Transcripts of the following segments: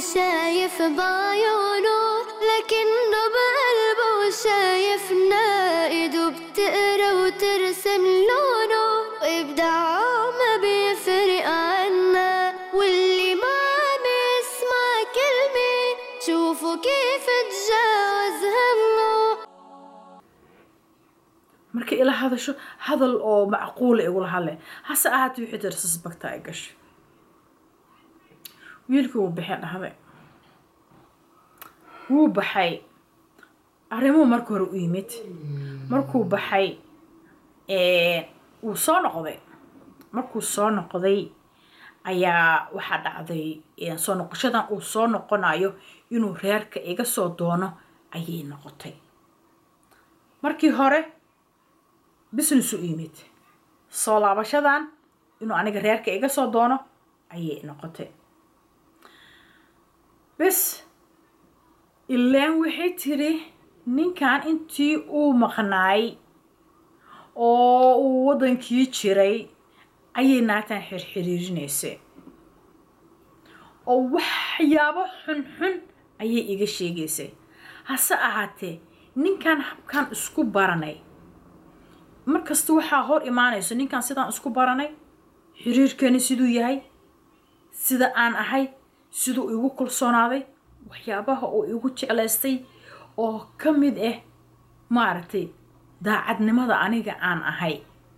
شايف بعيونه لكنه بقلبه شايفنا ايده بتقرا وترسم لونه وابداعه ما بيفرق عنا واللي ما عم يسمع كلمة شوفوا كيف تجاوز همه markay ila hadasho hadal oo macquula igula hadle hase ahaatee wixii tiri sasbagtaa ay gashay wiilkii wuu baxay dhahday wuu baxay arrimuhu marka hore u yimid markuu baxay wuu soo noqday markuu soo noqday ayaa waxaa dhacday soo noqoshadan uu soo noqonayo inuu reerka iga soo doono ayay noqotay markii hore business u yimid soo laabashadan inuu aniga reerka iga soo doono ayay noqotay bes ilaan waxay tiri ninkan intii uu maqnaay oo uu waddankii jiray ayay naagtan xirxiriirinaysay oo waxyaabo xunxun ayay iga sheegaysay hase ahaatee ninkan habkan isku baranay markasta waxaa hor imaanayso ninkan sidaan isku baranay xiriirkeeni siduu yahay sida aan ahay siduu igu kalsoonaaday waxyaabaha uu igu jeclaystay oo ka mid ah maaragtay daacadnimada aniga aan ahay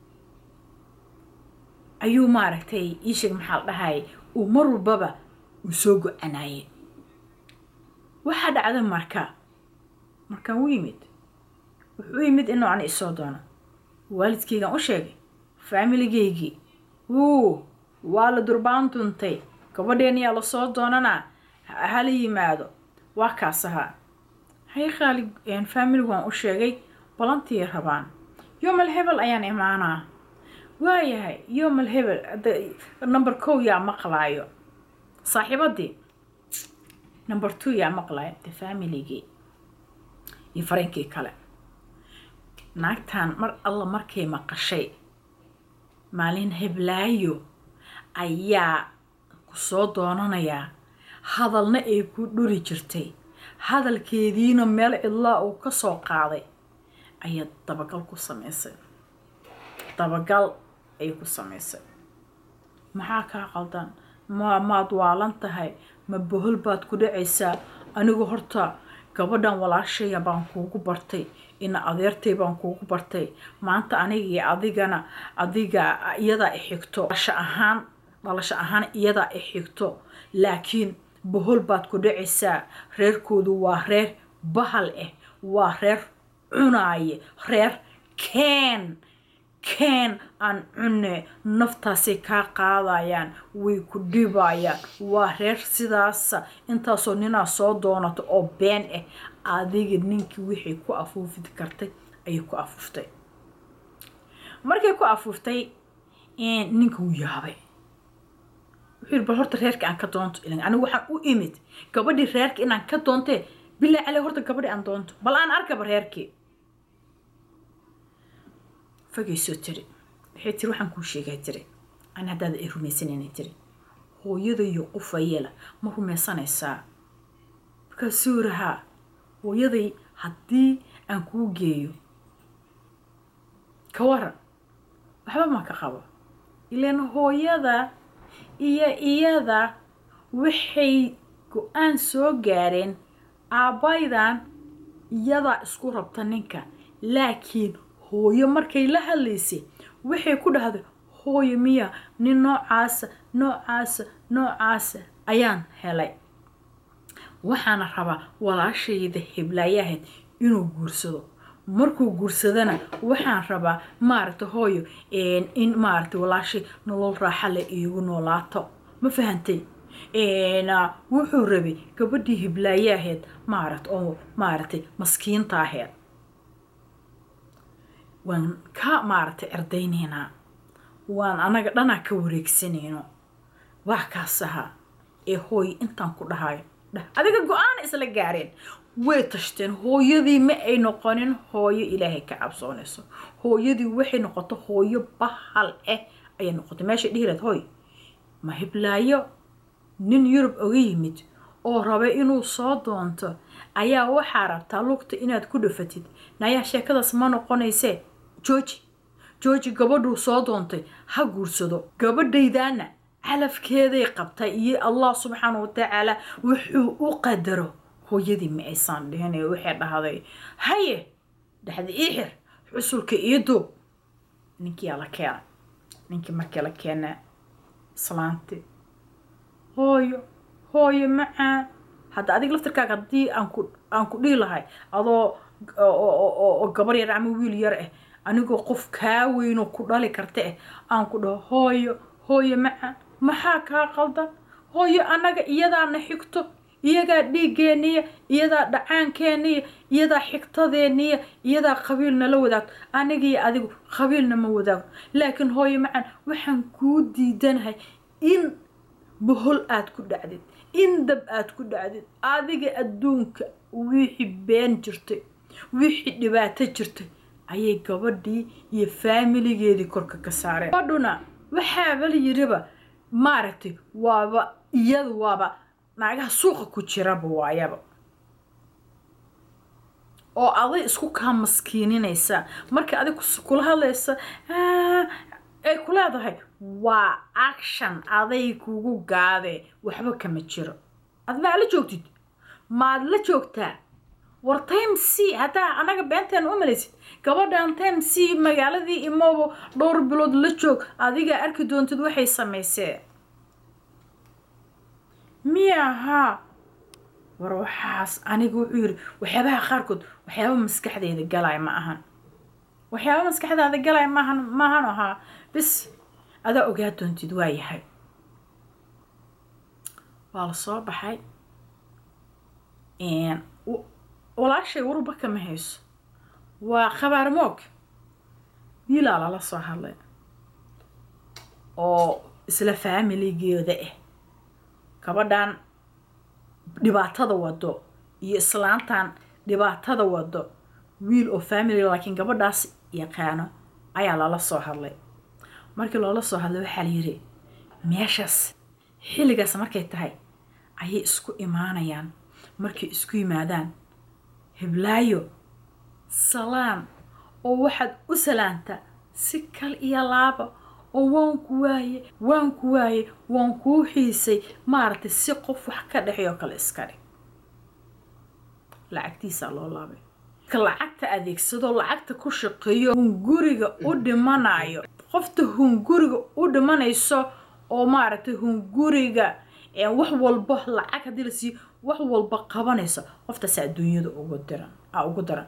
ayuu maaragtay iisheeg maxaa la dhahay uu mar walbaba uu soo go-anaayay waxaa dhacda marka markaan u yimid wuxuu u yimid inuu ani isoo doono waalidkaygaan u sheegay faamiligaygii wuu waa la durbaan duntay gabadheeniyaa lasoo doonanaa hala yimaado waa kaas ahaa hay qaali faamili waan u sheegay balantii rabaan yoomal hebel ayaan imaanaa waayahay yoomal hebel number kow yaa maqlaayo saaxiibadii number two yaa maqlaayo de faamiligii iyo farinkii kale naagtan mar alla markay maqashay maalin heblaayo ayaa ku soo doonanayaa hadalna ay ku dhuri jirtay hadalkeediina meel cidlaa uu ka soo qaaday ayaa dabagal ku samaysay dabagal ayay ku samaysay maxaa kaa qaldan ma maad waalan tahay ma bohol baad ku dhacaysaa anigu horta gabadhan walaashaya baan kuugu bartay ina adeertay baan kuugu bartay maanta aniga iyo adigana adiga iyadaa i xigto dhalasho ahaan dhalasho ahaan iyadaa i xigto laakiin bohol baad ku dhacaysaa reerkoodu waa reer bahal ah waa reer cunaaye reer keen keen aan cune naftaasay kaa qaadayaan way ku dhibayaan waa reer sidaasa intaasoo ninaa soo doonato oo been ah adiga ninkii wixii ku afuufi kartay ayay ku afuuftay markay ku afuuftay ninka wuu yaabay wuxuu yiri bal horta reerka aan ka doonto ilan anigu waxaan u imid gabadhii reerka inaan ka doontee bilaa cale horta gabadhii aan doonto bal aan arkaba reerkii fagaysoo tiri waxay tiri waxaan kuu sheegaa tiri ani haddaada ay rumaysanayna tiri hooyada iyo qufayeela ma rumaysanaysaa markaasuu rahaa hooyaday haddii aan kuu geeyo ka waran waxba ma ka qabo ilaan hooyada iyo iyada waxay go-aan soo gaareen aabbaydan iyadaa isku rabta ninka laakiin hooyo markay la hadlaysay waxay ku dhahday hooyo miya nin noocaasa noocaasa noocaasa ayaan helay waxaana rabaa walaashayda heblaayahayd inuu guursado markuu guursadana waxaan rabaa maaragta hooyo in maaragta walaashay nolol raaxa le iigu noolaato ma fahantay wuxuu rabay gabadhii hiblaayaheed maaragt oo maaragtay maskiinta aheed waan ka maaragtay erdaynaynaa waan anaga dhanaa ka wareegsanayno waa kaas ahaa ee hooyo intaan ku dhahayo dheh adiga go-aana isla gaareen way tashteen hooyadii ma ay noqonin hooyo ilaahay ka cabsoonayso hooyadii waxay noqoto hooyo bahal ah ayay noqotay meeshay dhihi lahayd hooy ma hiblaayo nin yurub oga yimid oo raba inuu soo doonto ayaa waxaa rabtaa lugta inaad ku dhafatid nayaa sheekadaas ma noqonaysee jooji jooji gabadhuu soo doontay ha guursado gabadhaydaana calafkeeday qabtay iyo allah subxaana watacaala wuxuu u qadaro hooyadii ma aysan dhihin ee waxay dhahday haye dhexda ii xir xusulka ii duub ninkiyaa la keena ninkii markii la keenaa islaanti hooyo hooyo macaan hadda adiga laftirkaaga haddii aan ku aan ku dhihi lahay adoo oo gabar yar ama wiil yar ah anigoo qof kaa weynoo ku dhali karta ah aan ku dhaho hooyo hooyo macaan maxaa kaa qaldan hooyo annaga iyadaana xigto iyadaa dhiiggeeniya iyadaa dhacaankeeniya iyadaa xigtadeeniya iyadaa qabiilna la wadaagto anigaiyo adigu qabiilna ma wadaago laakiin hooyo macaan waxaan kuu diidanahay in bohol aad ku dhacdid in dab aad ku dhacdid adiga adduunka wixii been jirtay wixii dhibaato jirtay ayay gabadhii iyo faamiligeedii korka ka saareen gabadhuna waxaaba la yiriba maaragtay waaba iyadu waaba naagaha suuqa ku jiraba waayaba oo aday isku kaa maskiininaysaa marka adig kula hadlaysa ay ku leedahay waa action aday kugu gaadee waxba kama jiro ad maa la joogtid maad la joogtaa war time c haddaa anaga beenteena u malaysid gabadhan time c magaaladii imoobo dhowr bilood la joog adigaa arki doontid waxay samaysee miya haa war waxaas aniga wuxuu yidhi waxyaabaha qaarkood waxyaaba maskaxdeeda galay ma ahan waxyaaba maskaxdaada galay maahan maahan ahaa bis adaa ogaa doontid waa yahay waa la soo baxay walaashay warba kama hayso waa khabaar moog wiilaa lala soo hadlay oo isla faamiligeeda ah gabadhan dhibaatada wado iyo islaantan dhibaatada wado wiil oo family laakiin gabadhaas yaqaano ayaa lala soo hadlay markii loola soo hadlay waxaa la yidhi meeshaas xilligaas markay tahay ayay isku imaanayaan markay isku yimaadaan hiblaayo salaan oo waxaad u salaantaa si kal iyo laaba oo waan ku waaye waan ku waaye waan kuu xiisay maaragtay si qof wax ka dhexeeyoo kale iska dhig lacagtiisaa loo laabay ka lacagta adeegsadoo lacagta ku shaqeeyo hunguriga u dhimanayo qofta hunguriga u dhimanayso oo maaragtay hunguriga wax walba lacag haddii la siiyo wax walba qabanayso qoftaas adduunyada ugu diran a ugu daran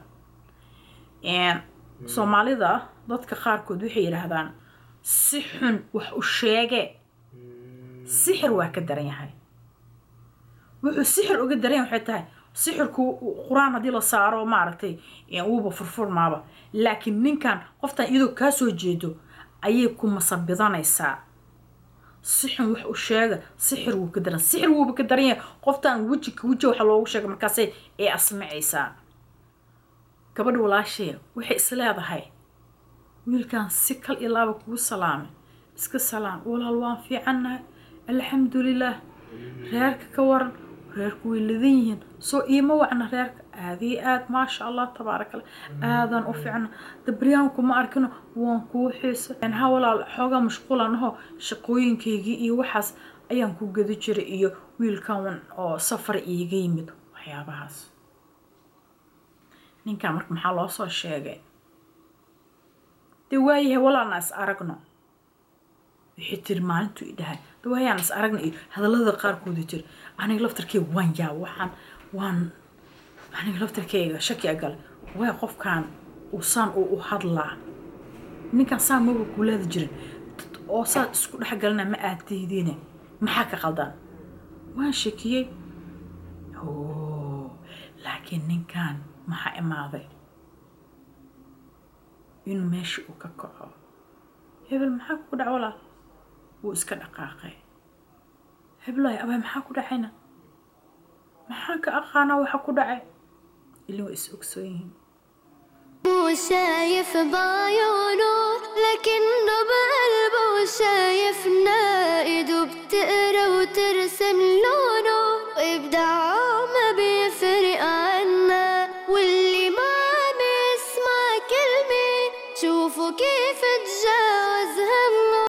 soomaalida dadka qaarkood waxay yidhaahdaan si xun wax u sheege sixir waa ka daran yahay wuxuu sixir uga daran yahay waxay tahay sixirku qur-aan haddii la saaro maaragtay wuuba furfurmaaba laakiin ninkan qoftan iyadoo kaa soo jeedo ayay ku masabidanaysaa sixun wax u sheega sixir wuu ka daran sixir wuuba ka daran yahay qoftan weji ka weji waxa loogu sheega markaasay ee asmacaysaa gabadha walaashee waxay is leedahay wiilkan si kal iyo laaba kugu salaamay iska salaam walaal waan fiicannahay alxamdulilaah reerka ka waran reerku way ladan yihiin soo iima wacna reerka aadii aad maasha allah tabaarakallah aadaan u fiicna dabryaanku ma arkino waan kuu xiisa ha walaal xoogaa mashquulan aho shaqooyinkaygii iyo waxaas ayaan ku gedi jiray iyo wiilkan oo safar iiga yimid waxyaabahaas ninkan marka maxaa loo soo sheegay dee waayahay walaalna is aragno waxay tiri maalintuu i dhahay de waayaan is aragna iyo hadallada qaarkooda jiri aniga laftarkeyga waan yaa waxaan waan aniga laftarkeyga shaki a gale waay qofkan uu saan uu u hadlaa ninkan saan maba kuulaada jirin oo saa isku dhex galina ma aad diidiine maxaa ka qaldan waan shakiyey laakiin ninkan maxaa imaaday inuu meesha uu ka kaco hebel maxaa ku dhac walaal wuu iska dhaqaaqay heblaay abay maxaa ku dhacayna maxaan ka aqaanaa waxa ku dhacay ilin waa is ogsoon yihiin مو شايف بعيونه لكنه بقلبه شايفنا ايده بتقرا وترسم لونه وابداع شوفوا كيف تجاوز همه